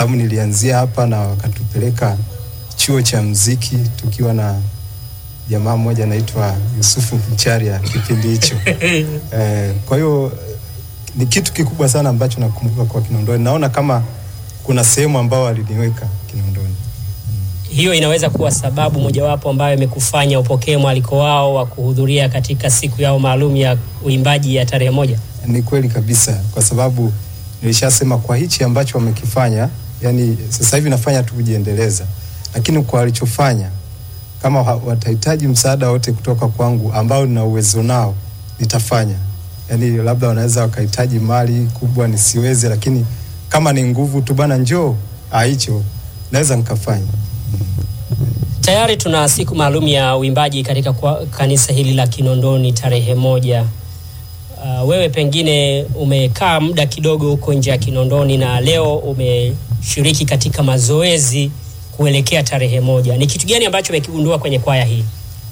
sababu nilianzia hapa na wakatupeleka chuo cha mziki tukiwa na jamaa mmoja anaitwa Yusufu Mcharia kipindi hicho. Eh, kwa hiyo ni kitu kikubwa sana ambacho nakumbuka kwa Kinondoni. Naona kama kuna sehemu ambao waliniweka Kinondoni. Hiyo inaweza kuwa sababu mojawapo ambayo imekufanya upokee mwaliko wao wa kuhudhuria katika siku yao maalum ya uimbaji ya tarehe moja. Ni kweli kabisa, kwa sababu nilishasema kwa hichi ambacho wamekifanya, yani sasa hivi nafanya tu kujiendeleza, lakini kwa walichofanya, kama ha- watahitaji msaada wote kutoka kwangu ambao nina uwezo nao, nitafanya. Yani labda wanaweza wakahitaji mali kubwa nisiweze, lakini kama ni nguvu tu bana, njoo ah, hicho naweza nikafanya. Tayari tuna siku maalum ya uimbaji katika kwa kanisa hili la Kinondoni tarehe moja. Uh, wewe pengine umekaa muda kidogo huko nje ya Kinondoni na leo umeshiriki katika mazoezi kuelekea tarehe moja. Ni kitu gani ambacho umekigundua kwenye kwaya hii?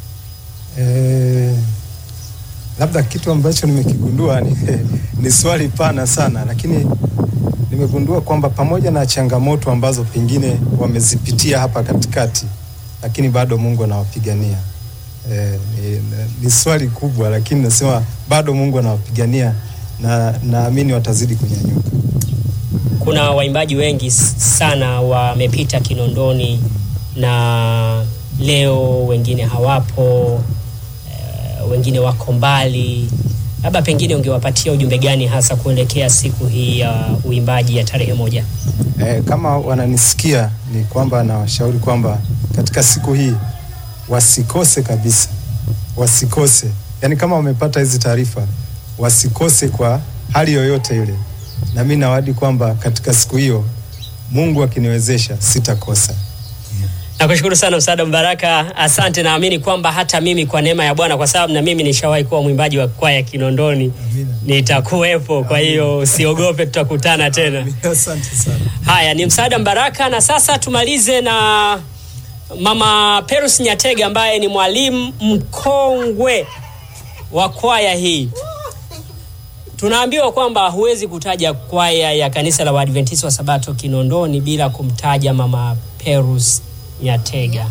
Eh, labda kitu ambacho nimekigundua ni, ni swali pana sana, lakini nimegundua kwamba pamoja na changamoto ambazo pengine wamezipitia hapa katikati, lakini bado Mungu anawapigania. Eh, ni, ni swali kubwa, lakini nasema bado Mungu anawapigania na naamini watazidi kunyanyuka. Kuna waimbaji wengi s- sana wamepita Kinondoni na leo wengine hawapo, eh, wengine wako mbali. Labda pengine ungewapatia ujumbe gani hasa kuelekea siku hii ya uimbaji ya tarehe moja? Eh, kama wananisikia ni kwamba nawashauri kwamba katika siku hii wasikose kabisa, wasikose. Yaani kama wamepata hizi taarifa wasikose kwa hali yoyote ile, na mimi nawadi kwamba katika siku hiyo Mungu akiniwezesha sitakosa. Nakushukuru sana Msaada Mbaraka, asante. Naamini kwamba hata mimi kwa neema ya Bwana, kwa sababu na mimi nishawahi kuwa mwimbaji wa kwaya Kinondoni, Amina. nitakuwepo. Kwa hiyo usiogope, tutakutana tena. Asante sana. Haya, ni Msaada Mbaraka, na sasa tumalize na Mama Perus Nyatega ambaye ni mwalimu mkongwe wa kwaya hii. Tunaambiwa kwamba huwezi kutaja kwaya ya kanisa la Waadventista wa Sabato Kinondoni bila kumtaja Mama Perus Nyatega.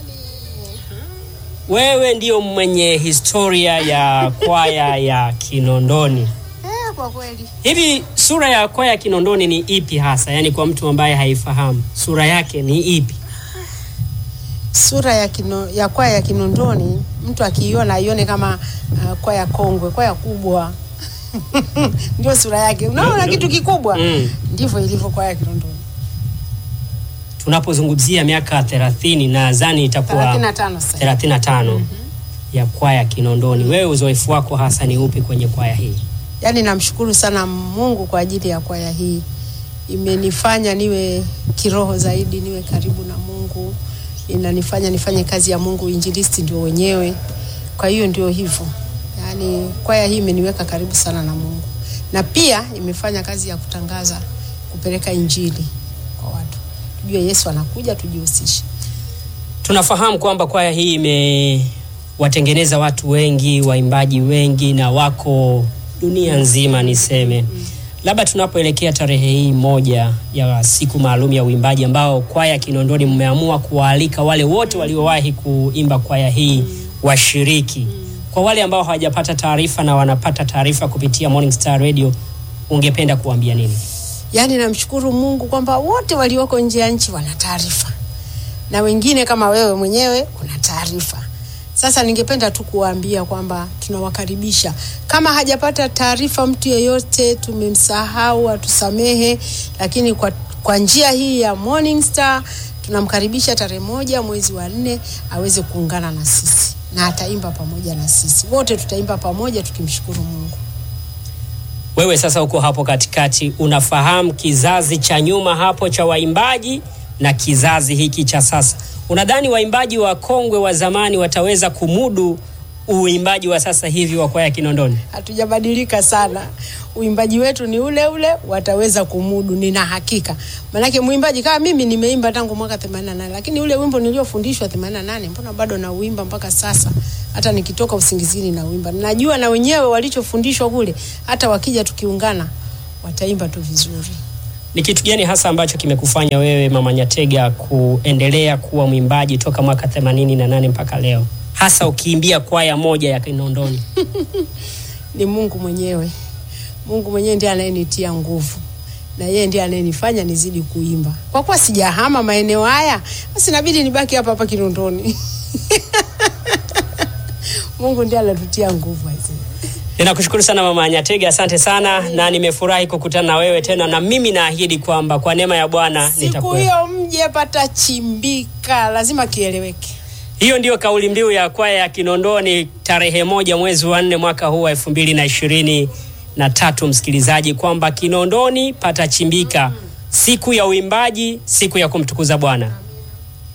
Wewe ndio mwenye historia ya kwaya ya Kinondoni. Eh, kwa kweli Hivi sura ya kwaya ya Kinondoni ni ipi hasa? Yaani kwa mtu ambaye haifahamu, sura yake ni ipi? sura ya, kino, ya kwaya ya Kinondoni mtu akiiona aione kama uh, kwaya kongwe, kwaya kubwa ndio sura yake. Unaona kitu kikubwa, Mm. ndivyo ilivyo kwaya ya Kinondoni. Tunapozungumzia miaka 30 nadhani itakuwa 35 sasa. 35 ya kwaya Kinondoni. Wewe uzoefu wako hasa ni upi kwenye kwaya hii? Yaani namshukuru sana Mungu kwa ajili ya kwaya hii, imenifanya niwe kiroho zaidi, niwe karibu na Mungu, inanifanya nifanye kazi ya Mungu. Injilisti ndio wenyewe, kwa hiyo ndio hivyo. Yaani kwaya hii imeniweka karibu sana na Mungu, na pia imefanya kazi ya kutangaza, kupeleka injili kwa watu, tujue Yesu anakuja, tujihusishe. Tunafahamu kwamba kwaya hii imewatengeneza watu wengi, waimbaji wengi na wako dunia nzima niseme. Labda tunapoelekea tarehe hii moja ya siku maalum ya uimbaji ambao kwaya Kinondoni mmeamua kuwaalika wale wote waliowahi kuimba kwaya hii washiriki. Kwa wale ambao hawajapata taarifa na wanapata taarifa kupitia Morning Star Radio, ungependa kuambia nini? Yaani namshukuru Mungu kwamba wote walioko nje ya nchi wana taarifa na wengine kama wewe mwenyewe una taarifa. Sasa ningependa tu kuwaambia kwamba tunawakaribisha. Kama hajapata taarifa mtu yeyote, tumemsahau, atusamehe, lakini kwa, kwa njia hii ya Morning Star tunamkaribisha tarehe moja mwezi wa nne aweze kuungana na sisi na ataimba pamoja na sisi. Wote tutaimba pamoja tukimshukuru Mungu. Wewe sasa uko hapo katikati, unafahamu kizazi cha nyuma hapo cha waimbaji na kizazi hiki cha sasa. Unadhani waimbaji wa kongwe wa zamani wataweza kumudu uimbaji wa sasa hivi wa kwaya Kinondoni? hatujabadilika sana. Uimbaji wetu ni ule ule, wataweza kumudu, nina hakika. Manake mwimbaji kama mimi nimeimba tangu mwaka 88 lakini ule wimbo niliofundishwa 88 mbona bado nauimba mpaka sasa, hata nikitoka usingizini nauimba. Najua na wenyewe walichofundishwa kule, hata wakija tukiungana wataimba tu vizuri. Ni kitu gani hasa ambacho kimekufanya wewe Mama Nyatega kuendelea kuwa mwimbaji toka mwaka 88 mpaka leo, hasa ukiimbia kwaya moja ya Kinondoni? Ni Mungu mwenyewe. Mungu mwenyewe ndiye anayenitia nguvu na yeye ndiye anayenifanya nizidi kuimba. Kwa kuwa sijahama maeneo haya, basi inabidi nibaki hapa hapa Kinondoni. Mungu ndiye anatutia nguvu hizi. Ninakushukuru sana Mama Nyatega, asante sana na nimefurahi kukutana na wewe tena, na mimi naahidi kwamba kwa neema ya Bwana Siku nitakuwa. hiyo mje patachimbika, lazima kieleweke. Hiyo ndiyo kauli mbiu ya kwaya ya Kinondoni tarehe moja mwezi wa nne mwaka huu wa elfu mbili na ishirini na tatu, msikilizaji, kwamba Kinondoni patachimbika, siku ya uimbaji, siku ya kumtukuza Bwana.